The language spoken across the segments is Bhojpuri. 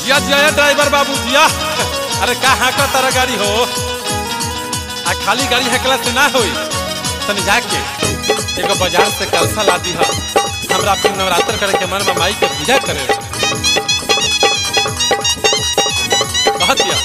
जिया जिया ये ड्राइवर बाबू जिया अरे का हाँका तारा गाड़ी हो आ खाली गाड़ी हकला से ना होई तनी जाके एगो बाजार से कलसा ला दी हमरा अपने नवरात्र करे के मन में माई के पूजा करे कहत या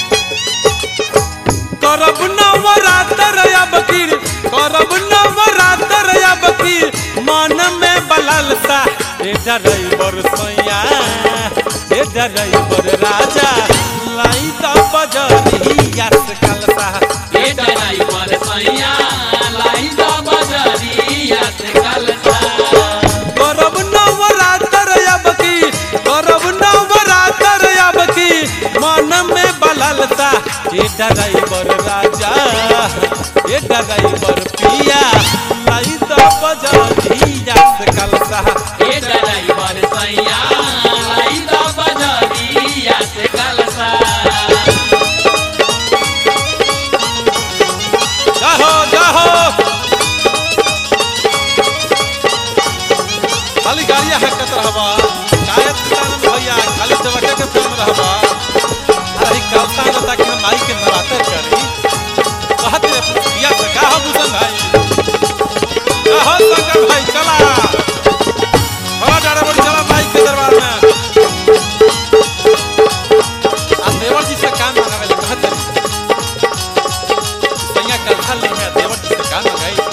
करब नवरात्र अब की करब नवरात्र अब की मन में बललता ए ड्राइवर सैया ए ड्राइवर राजा लाई द बजरिया से कलसा ए ड्राइवर सैया लाई द बजरिया से कलसा करब नवरात्र अब की करब नवरात्र अब की मन में बललता ए ड्राइवर राजा ए ड्राइवर पिया लाई द बजरिया से कलसा ए ड्राइवर सैया लाई द बजरिया से कलसा जाहो जाहो खाली गाड़िया हकत रहबा कायत किसान भैया खाली दबके के फिल्म रहबा अरे कलसा न ताकि हम माई के नवातर करी कहत रे पिया से का हो भूषण भाई जाहो शंकर भाई चला बड़ा डारे बड़ी चला माई के दरबार में आ देवर जी से काम मांगावे ले कहत रे सैया कलसा ले है देवर जी से काम मंगाई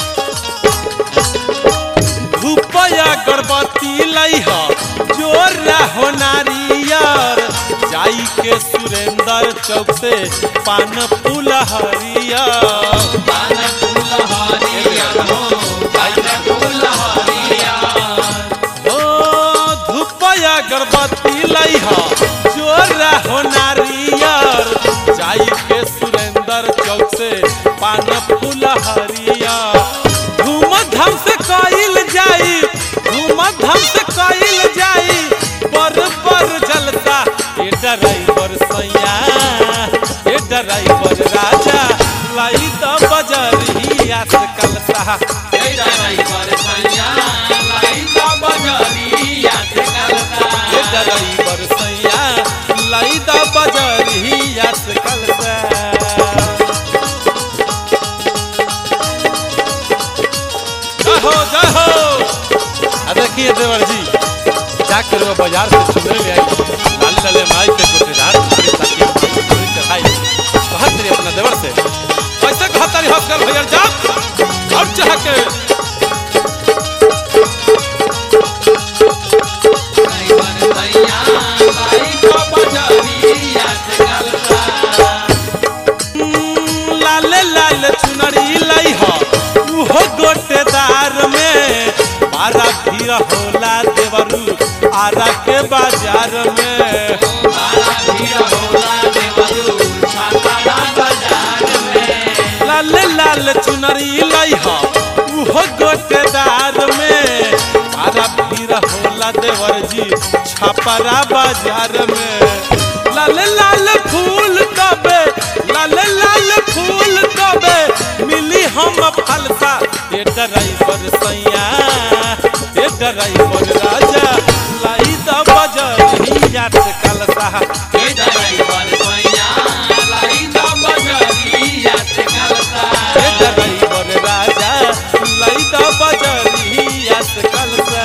धूपया गर्भवती लई ह जोर रहो नारियर जाई के सुरेंद्र चौक से पान फूल हरियर पान फूल हरिया हो पान फूल हरिया ओ धूपया गर्भवती लई ह जोर रहो नारियर जाई के सुरेंद्र चौक से पान फूल हरियर धूम धाम से कइल जाई धूम धाम से कइल जाई पर पर जलता ए ड्राइवर सैया ए ड्राइवर राजा लाई द बजरिया से कलसा ए ड्राइवर सैया लाई द बजरिया से कलसा ए ड्राइवर सैया लाई द बजरिया से कलसा जाहो जाहो आ देखिए देवर जी जाकर वो बाजार से चुनरी ले आई लाल लाले माई के गोटेदार खरीद ताकि हम चुनरी चढ़ाई कहत रही अपना देवर से कैसे कहत रही हॉस्कर भैया जा और चाह के ड्राइवर सैया लाई द बजरिया से कलसा हम्म, लाले लाल चुनरी लई ह उहो गोटेदार में बारा भीड़ होला देवरू आरा के बाजार में बारा भीड़ होला देवरू छाता बाजार में लाल लाल चुनरी लई ह उहो गोटेदार में बारा भीड़ होला देवर जी छपरा बाजार में लाल लाल फूल कबे लाल लाल फूल कबे मिली हम फलसा ए ड्राइवर सैया ए ड्राइवर राजा लाई द बजरिया से कलसा ए ड्राइवर सैया लाई द बजरिया से कलसा ए ड्राइवर राजा लाई द बजरिया से कलसा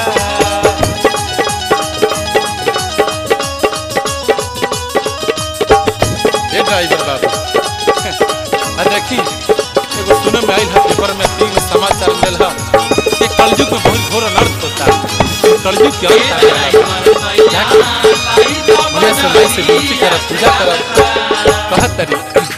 ए ड्राइवर बाबू आ देखी एगो सुने में आइल है पेपर में तीन समाचार मिलल है कि कलयुग में बहुत घोर अनर्थ होता है ये कलयुग के ए अंत आ गया है। ड्राइवर सैया लाई द मने से लाई से विनती करब पूजा करब कहत तरी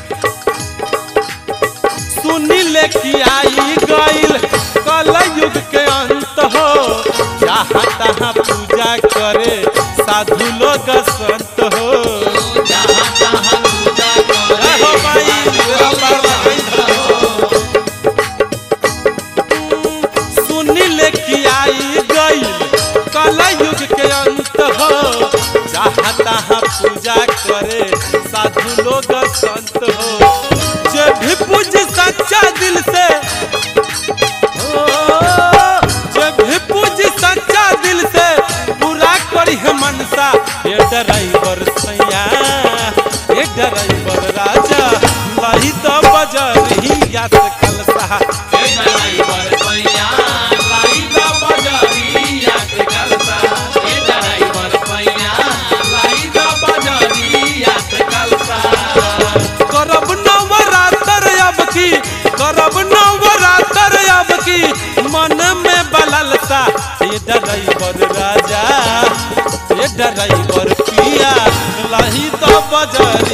सुनी ले कि आई गइल कलयुग के अंत हो जहाँ तहाँ पूजा करे साधु लोग संत हो जहाँ तहाँ पूजा करे हो भाई मेरा पार लगाई धरो। सुनी ले कि आई गइल कलयुग के अंत हो जहाँ तहाँ पूजा करे साधु लोग संत हो जे भी पूज सच्चा दिल से ओ, जे भी पूज सच्चा दिल से पूरा करी है मनसा ए ड्राइवर सैया ए ड्राइवर राजा लही तो बजरिया से कलसा ए ड्राइवर सैया लाई दा बजरिया से कलसा ए ड्राइवर सैया लाई दा बजरिया से कलसा करब नवरात्र अब की करब नवरात्र अब की मन में बललता ए ड्राइवर राजा ए ड्राइवर पिया लही तो बजर